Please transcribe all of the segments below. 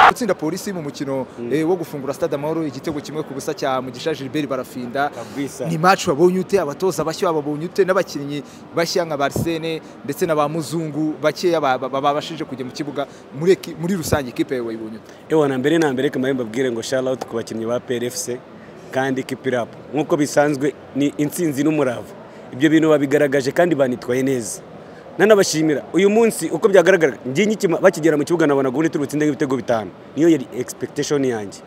gutsinda polisi mu mukino eh, wo gufungura stade amahoro igitego kimwe ku busa cya mugisha gilbert barafinda Kabisa. ni match wabonye ute abatoza bashya babonye ute n'abakinnyi bashya nka barsene ndetse na ba muzungu bakeya ba- ba- babashije kujya mu kibuga muri eki- muri rusange ikipe yawe wayibonye ute ewa na mbere na mbere kamari mbabwire ngo shout out ku bakinnyi ba PRFC kandi keep it up nk'uko bisanzwe ni intsinzi n'umurava ibyo bintu babigaragaje kandi banitwaye neza nanabashimira uyu munsi uko byagaragara njye nkikima- bakigera mu kibuga nabona gundi turi butsinde nk'ibitego bitanu niyo yari expectation yanjye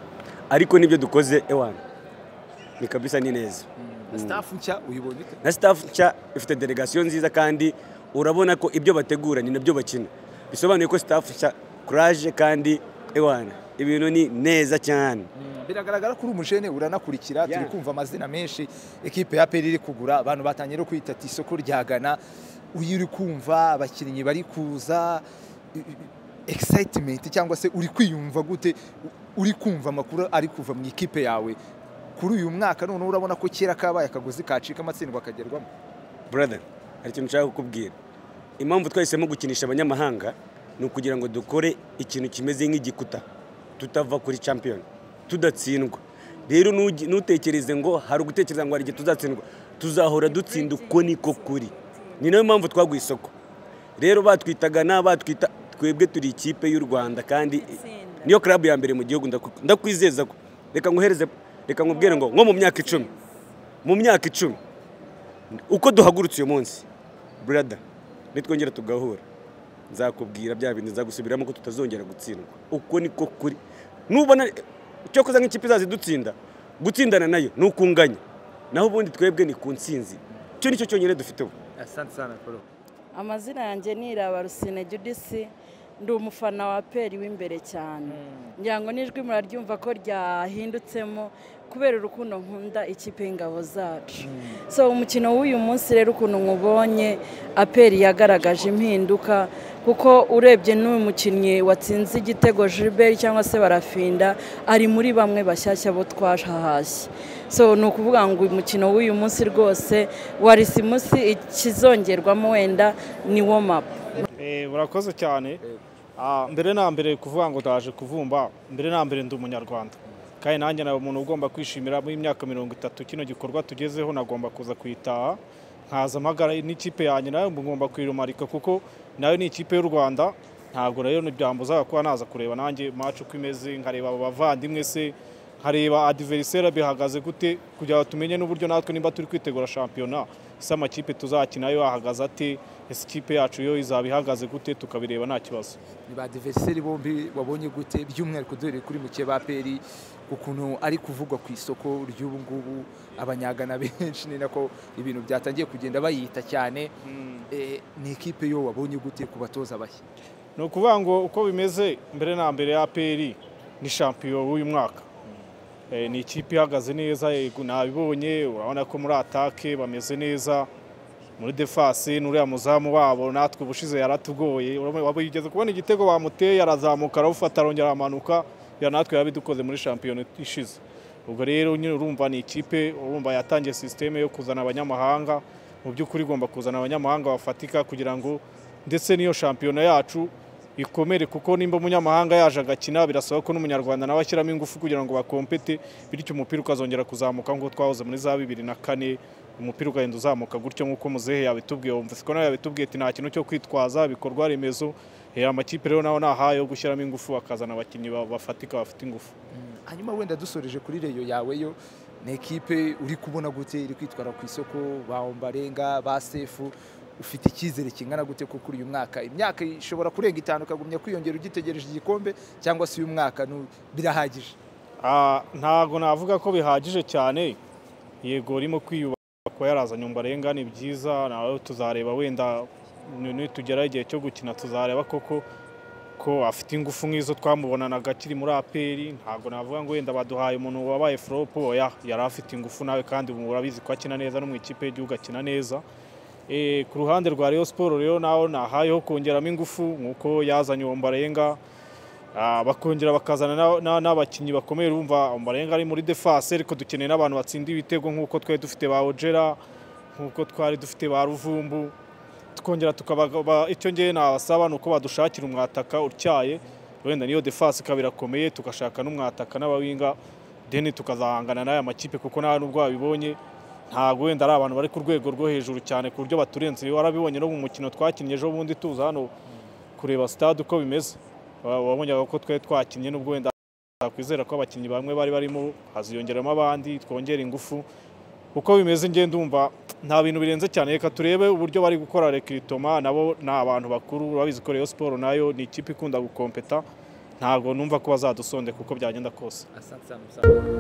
ariko nibyo dukoze ewa ni kabisa ni neza staff nshya uyibonye ute na staff nshya ifite delegasiyo nziza kandi urabona ko ibyo bategura ni nabyo bakina bisobanuye ko staff nshya kuraje kandi ewana ibintu ni neza cyane biragaragara ko uri umujene uranakurikira turi Yeah. kumva amazina menshi ekipe ya peri iri kugura abantu batangiye no kwita ati isoko rya gana uyu uri kumva abakinnyi bari kuza i- i- excitement cyangwa se uri kwiyumva gute U- uri kumva amakuru ari kuva mu ikipe yawe kuri uyu mwaka noneho urabona ko kera kabaye akagozi kacika amatsindwa akagerwamo brother hari ikintu nshaka kukubwira impamvu twahisemo gukinisha abanyamahanga ni ukugira ngo dukore ikintu kimeze nk'igikuta tutava kuri champion tudatsindwa rero nugi- ntutekereze ngo hari ugutekereza ngo hari igihe tuzatsindwa tuzahora dutsinda uko niko kuri ni nayo mpamvu twaguye isoko rero batwitaga na batwita twebwe turi ikipe y'u rwanda kandi niyo club ya mbere mu gihugu ndaku- ndakwizeza ko reka nguhereze reka nkubwire ngo nko mu myaka icumi mu myaka icumi uko duhagurutse uyu munsi burada nitwongera tugahura nzakubwira bya bintu nzagusubiramo ko tutazongera gutsindwa uko niko kuri nubona cyo kuza nk'ikipe izaza idutsinda gutsindana nayo ni ukunganya naho ubundi twebwe ni ku nsinzi cyo nicyo cyonyine dufite ubu asante sana polo amazina yanjye ni irabarusine judisi ndi umufana wa peri w'imbere cyane ngira ngo n'ijwi muraryumva ko ryahindutsemo kubera urukundo nkunda ikipe y'ingabo zacu so umukino w'uyu munsi rero ukuntu nkubonye aperi yagaragaje impinduka kuko urebye n'uyu mukinnyi watsinze igitego Gilbert cyangwa se barafinda ari muri bamwe bashyashya bo twahashye so ni ukuvuga ngo umukino w'uyu munsi rwose wari simusi ikizongerwamo wenda ni womapu Eh, Urakoze cyane Ah, mbere na mbere kuvuga ngo ndaje kuvumba mbere na mbere ndi umunyarwanda kandi nanjye nawe umuntu ugomba kwishimira muri myaka mirongo itatu kino gikorwa tugezeho nagomba kuza kuyitaha nkaza mpagara n'ikipe yanjye nawe ngomba kuyirumarika kuko nayo ni ikipe y'u rwanda ntabwo rero ntibyambuzaga kuba naza kureba nanjye maci uko imeze nkareba abo bavandimwe se nkareba adiverisera bihagaze gute kugira ngo tumenye n'uburyo natwe nimba turi kwitegura shampiyona ese amakipe tuzakina yo ahagaze ate ese ikipe yacu yo izaba ihagaze gute tukabireba nta kibazo ni ba diveriseri bombi wabonye gute by'umwihariko duhereye kuri muke ba peri ukuntu ari kuvugwa ku isoko ry'ubu ngubu abanyagana benshi ni nako ibintu byatangiye kugenda bayita cyane Eh, ni ikipe yo wabonye gute ku batoza bashya ni ukuvuga ngo uko bimeze mbere na mbere ya APR ni shampiyo w'uyu mwaka Eh, ni ikipe ihagaze neza yego nabibonye urabona ko muri atake bameze neza muri defase n'uriya muzamu wabo natwe ubushize yaratugoye urabona- waba yigeze kubona igitego bamuteye arazamuka arawufata arongera aramanuka ya natwe yabidukoze muri shampiyona ishize ubwo rero nyine urumva ni ikipe urumva yatangiye sisiteme yo kuzana abanyamahanga mu by'ukuri igomba kuzana abanyamahanga bafatika kugira ngo ndetse n'iyo shampiyona yacu ikomere kuko nimba umunyamahanga yaje agakina birasaba ko n'umunyarwanda nawe ashyiramo ingufu kugira ngo bakompete bityo umupira ukazongera kuzamuka nk'uko twahoze muri za bibiri na kane umupira ugahenda uzamuka gutyo nk'uko muzehe yabitubwiye wumva siko nawe yabitubwiye ati nta kintu cyo kwitwaza ibikorwa remezo Eh, amakipe rero nawe nahaye yo gushyiramo ingufu akazana abakinnyi ba- bafatika bafite ingufu hanyuma wenda dusoreje kuri reyo yawe yo ni ikipe uri kubona gute iri kwitwara ku isoko ba ombarenga ba sefu ufite icyizere kingana gute ko kuri uyu mwaka imyaka ishobora kurenga itanu ukagumya kwiyongera ugitegereje igikombe cyangwa se uyu mwaka ni- birahagije Ah, ntago navuga ko bihagije cyane yego urimo kwiyubaka kuba yarazanye umbarenga ni byiza nawe tuzareba wenda nitugera igihe cyo gukina tuzareba koko ko afite ingufu nk'izo twamubonanaga akiri muri aperi ntabwo navuga ngo wenda baduhaye umuntu wabaye foropo oya yari afite ingufu nawe kandi ubu urabizi ko akina neza no mu ikipe y'igihugu akina neza Eh, ku ruhande rwa Rayon Sport rero naho nahayeho kongeramo ingufu nk'uko yazanye uwo Mbarenga Ah, bakongera bakazana na- na- n'abakinnyi bakomeye urumva Mbarenga ari muri defense ariko dukeneye n'abantu batsinda ibitego nk'uko twari dufite ba Ojera nk'uko twari dufite ba Ruvumbu tukongera tukaba icyo ngewe nabasaba ni uko badushakira umwataka utyaye wenda niyo defense ikaba irakomeye tugashaka n'umwataka n'abawinga deni tukazahangana n'aya makipe kuko nawe nubwo wabibonye ntabwo wenda ari abantu bari ku rwego rwo hejuru cyane ku buryo baturenze warabibonye no mu mukino twakinnye ejo bundi tuza hano kureba stade uko bimeze wa- wabonyaga ko twari twakinnye nubwo wenda twakwizera ko abakinnyi bamwe bari barimo haziyongeramo abandi twongera ingufu uko bimeze njye ndumva nta bintu birenze cyane reka turebe uburyo bari gukora rekiritoma nabo ni abantu bakuru urabizi ko Rayon Sport nayo ni ikipe ikunda gukompeta ntabwo numva ko bazadusonde kuko byagenda kose asante sana musaza